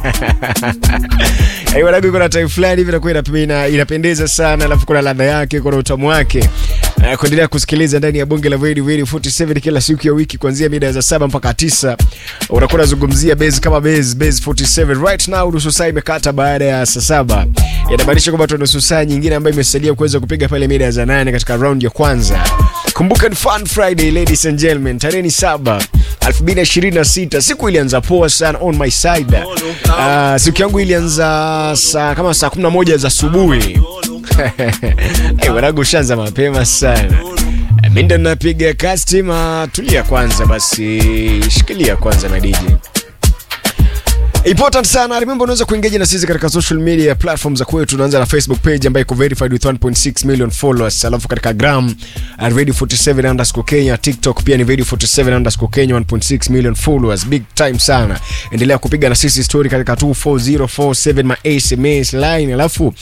Eh, wanangu kuna time fulani hivi inakuwa inapi- ina- inapendeza sana alafu kuna ladha yake kuna utamu wake Eh, kuendelea kusikiliza ndani ya bonge la Radio Radio 47 kila siku ya wiki kuanzia mida za saba mpaka tisa unakuwa unazungumzia base kama base base 47 right now nusu saa imekata baada ya saa saba inamaanisha kwamba tuna nusu saa nyingine ambayo imesalia kuweza kupiga pale mida za nane katika round ya kwanza kumbuka ni fun friday ladies and gentlemen tarehe ni saba 2026 siku ilianza poa sana on my side uh, siku yangu ilianza saa kama saa 11 za asubuhi hey, wanangu ushaanza mapema sana mi ndo napiga kastima tulia kwanza basi shikilia kwanza madiji important sana remember unaweza kuengage na sisi katika social media platform za kwetu tunaanza na facebook page ambayo iko verified with 1.6 million followers alafu katika gram at radio 47 underscore kenya tiktok pia ni radio 47 underscore kenya 1.6 million followers big time sana endelea kupiga na sisi story katika 24047 ma sms line alafu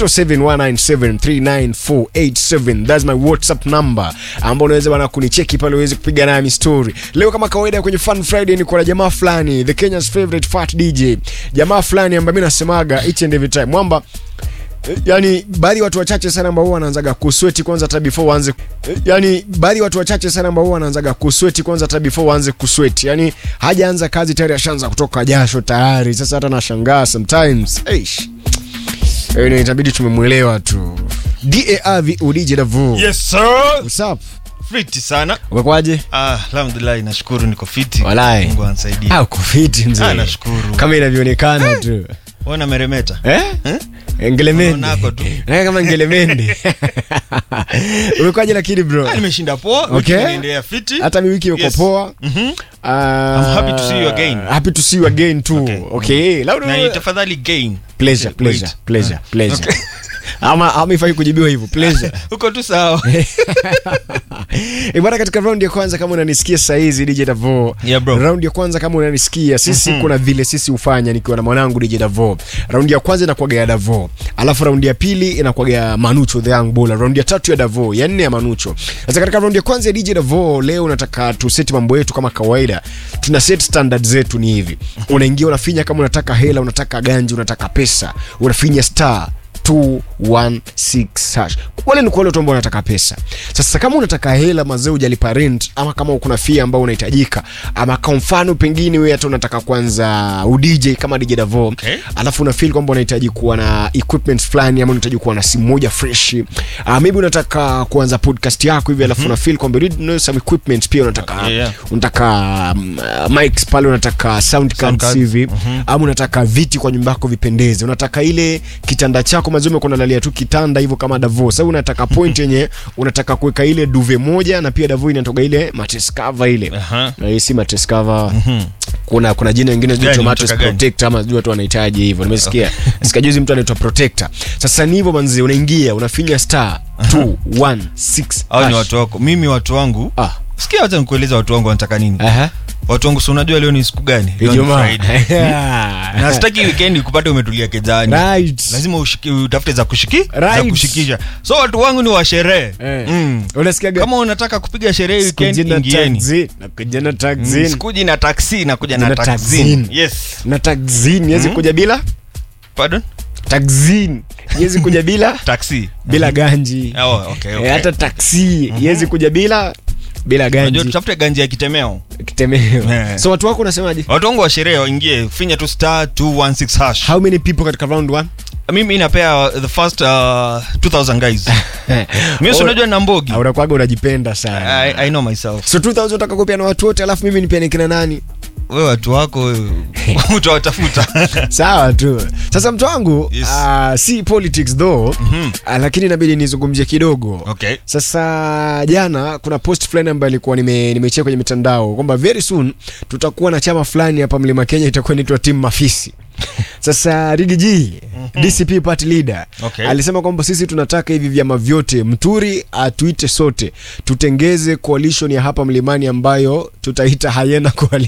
0719739487 that's my whatsapp number ambao unaweza bana kunicheki pale uweze kupiga nami story leo kama kawaida kwenye fun friday niko na jamaa fulani the kenya's favorite fat dj jamaa fulani ambaye mimi nasemaga each and every time mwamba eh, yani baadhi ya watu wachache sana ambao huwa wanaanzaga kusweti kwanza hata before waanze eh, yani baadhi ya watu wachache sana ambao huwa wanaanzaga kusweti kwanza hata before waanze kusweti yani hajaanza kazi tayari ashaanza kutoka jasho tayari sasa hata nashangaa sometimes Eish. Eh, itabidi tumemwelewa tu DARVODJ Davu. Yes sir. What's up? Fiti sana. Umekwaje? Ah, alhamdulillah nashukuru niko fiti. Walai. Mungu anisaidie. Ah, uko fiti mzee. Ah, nashukuru. Kama inavyoonekana tu. Wana meremeta. Eh? Eh? Ngelemende. Unaonako tu. Eh, kama ngelemende. Umekwaje lakini bro? Ah, nimeshinda poa. Okay. Wiki inaendelea fiti. Hata mi wiki iko Yes. poa. Mhm. Ah, I'm happy to see you again. Happy to see you again too. Okay. Okay. Labda Na tafadhali gain. pleasure, Wait. pleasure, pleasure, Ah. pleasure. Okay. Ama ama ifai kujibiwa hivyo. Pleasure. Uko tu sawa. Eh, bwana katika round ya kwanza kama unanisikia saa hizi DJ Davo. Yeah, bro. Round ya kwanza kama unanisikia sisi kuna vile sisi hufanya nikiwa na mwanangu DJ Davo. Round ya kwanza inakuwaga ya Davo. Alafu round ya pili inakuwaga ya Manucho the Young Bull. Round ya tatu ya Davo, ya nne ya Manucho. Sasa katika round ya kwanza ya DJ Davo leo nataka tu set mambo yetu kama kawaida. Tuna set standard zetu ni hivi. Unaingia unafinya kama unataka hela, unataka ganji, unataka pesa. Unafinya star 216 hash. Wale ni kwa wale watu ambao wanataka pesa. Sasa kama unataka hela mazee hujalipa rent ama kama kuna fee ambao unahitajika ama kwa mfano pengine wewe hata unataka kwanza udj kama DJ Davo Okay. alafu una feel kwamba unahitaji kuwa na equipment fulani ama unahitaji kuwa na simu moja fresh uh, maybe unataka kuanza podcast yako hivi alafu una feel kwamba you need some equipment pia unataka Okay, yeah. unataka um, uh, mics pale unataka sound cards cards. hivi ama unataka viti kwa nyumba yako vipendeze unataka ile kitanda chako mazume kuna lalia tu kitanda hivyo kama Davo sasa unataka point yenye unataka kuweka ile duve moja na pia Davo inatoka ile mattress cover ile Aha. na hii si mattress cover kuna kuna jina lingine sijui Gani, tu mattress unataka gani? protector ama sijui watu wanahitaji hivyo nimesikia sikia juzi mtu anaitwa protector sasa ni hivyo manzi unaingia unafinya star 216 Hao ni hash. watu wako. Mimi watu wangu. ah Sikia hata nikueleza watu wangu wanataka nini. aha Watu wangu si unajua leo ni siku gani? Leo ni Ijumaa Friday. Na sitaki weekend kupata umetulia kejani. right lazima ushiki, utafute za kushiki za Right. kushikisha so watu wangu ni wa sherehe Eh. mm. unasikia kama unataka kupiga sherehe weekend Sikujina ingieni taxi, nakujina Mm, taxi, sikuji na taksi nakuja na Na taxin taxin. yes na taxi yezi kuja bila pardon taxi yezi kuja bila taxi bila ganji oh, okay, okay. Eh, hata taxi yezi kuja bila bila Unajua ganji tutafute ganja ya kitemeo kitemeo Eh. so watu wako unasemaje watu wangu wa sherehe waingie finya tu star 216 hash how many people katika round one mimi inapea the first uh, 2000 guys mimi si unajua na mbogi Ah, unakwaga unajipenda sana I, I know myself so 2000 unataka kupia na watu wote alafu mimi nipiane kina nani wewe watu wako utawatafuta sawa tu sasa mtu wangu Yes. ah, si politics though ah, lakini inabidi nizungumzie kidogo okay sasa jana kuna post fulani ambayo ilikuwa nime, nimechea kwenye mitandao kwamba very soon tutakuwa na chama fulani hapa mlima kenya itakuwa inaitwa timu mafisi sasa rigi g dcp party leader Okay. alisema kwamba sisi tunataka hivi vyama vyote mturi atuite sote tutengeze coalition ya hapa mlimani ambayo tutaita hayena coalition